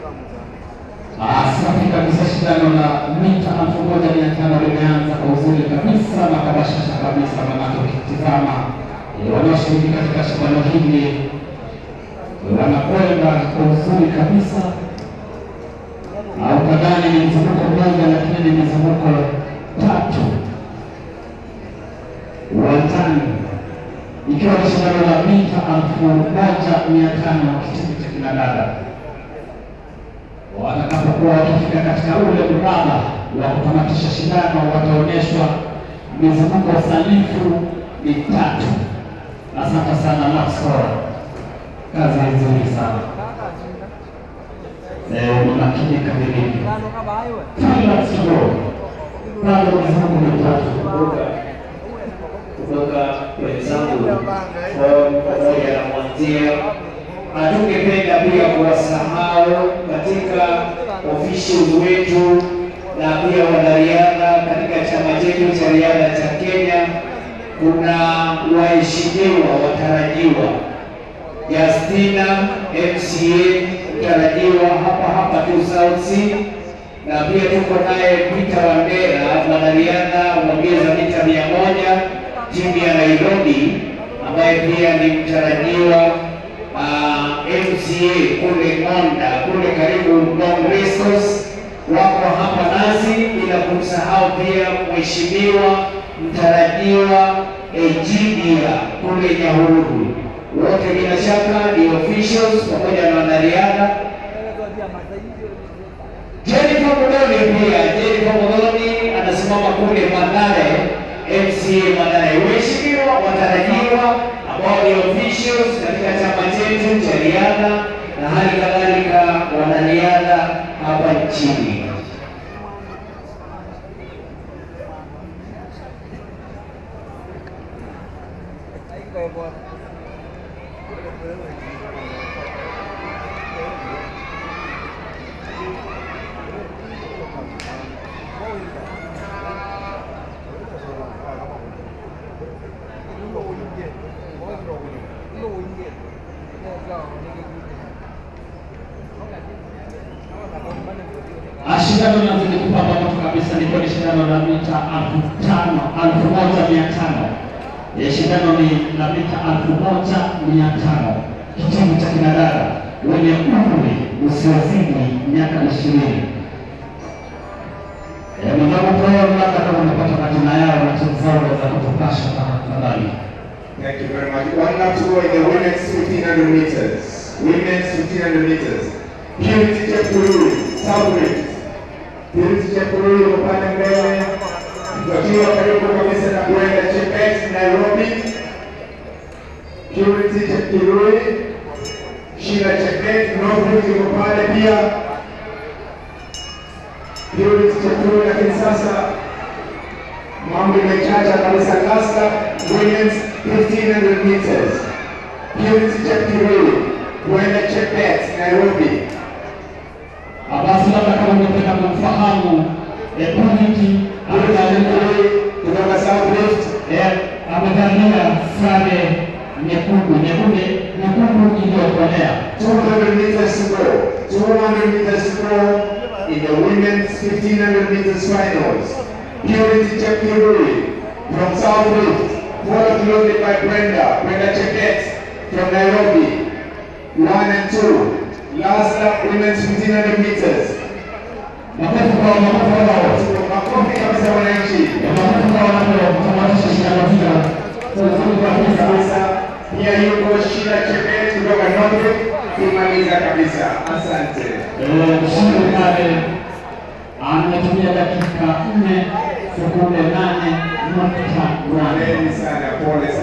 Safi kabisa, shindano la mita elfu moja mia tano limeanza kwa uzuri kabisa na kwa bashasha kabisa, manake ukitizama eh, wanaoshiriki katika shindano hili wanakwenda kwa uzuri kabisa, au kadhani ni mzunguko mmoja, lakini ni mizunguko tatu uwanjani, ikiwa ni shindano la mita elfu moja mia tano kitengo cha kinadada watakapokuwa wakifika katika ule mraba wa kutamatisha shindano wataonyeshwa mizunguko sanifu mitatu. Asante sana Maxwell, kazi nzuri sana Eh, unakinika vilivyo. Kila siku bado mizunguko mitatu kutoka wenzangu pamoja na mwanzia. Hatungependa pia kuwasahau katika officials wetu na pia wanariadha katika chama chetu cha riadha cha Kenya. Kuna waheshimiwa watarajiwa Justina MCA mtarajiwa hapa hapa tu South Sea na pia tuko naye Peter Wandera mwanariadha mwongeza mita mia moja timu ya Nairobi ambaye pia ni mtarajiwa uh, MCA kule Monda kule karibu Long Race Course wako hapa nasi, bila kumsahau pia mheshimiwa mtarajiwa Ejidia kule Nyahururu. Wote bila shaka ni officials pamoja na wanariadha Jennifer Mudoni pia, Jennifer Mudoni anasimama kule Mathare, MCA Mathare. Waheshimiwa watarajiwa ambao ni officials katika chama chetu cha riadha na hali kadhalika wanariadha hapa nchini. Shindano linazidi kupamba moto kabisa, liko ni shindano la mita elfu tano elfu moja mia tano Eh, shindano ni la mita elfu moja mia tano kitengo cha kinadada wenye umri usiozidi miaka ishirini. Eh, Mwenzangu Paul, labda kama unapata majina yao na timu zao za kutupasha tafadhali. Thank you very much. One lap to go in the women's 1500 meters. Women's 1500 meters. Purity Chepkurui, Southwick. Purity Chepkurui yuko pale mbele. Tukiwa karibu kabisa na Brenda Chebet, Nairobi. Purity Chepkurui. Sheila Chebet, Northwood yuko pale pia. Purity Chepkurui, lakini sasa mambo imechacha kabisa. Last lap, women's 1500 meters. Purity Chepkurui, Brenda Chebet, Nairobi. Ah, Basi labda kama ungependa kumfahamu eh, Purity Chepkurui kutoka South Rift. eh, amevalia sare nyekundu nyekundu nyekundu iliyokolea 200 meters to go. 200 meters to go in the women's 1500 meters finals. Purity Chepkurui from South Rift, followed closely by Brenda, Brenda Chebet from Nairobi. One and two. Last lap women's 1500 meters. makofi kwa makofi wao Makofi kabisa wananchi. makofi kwa wanapotamatisha shindano hilo nzuri kabisa Kabisa. Pia yuko Sheila Chebet kutoka Northwood kumaliza kabisa. Asante. Eh, mshindi pale ametumia dakika nne sekunde nane nukta nane Poleni sana, pole sana.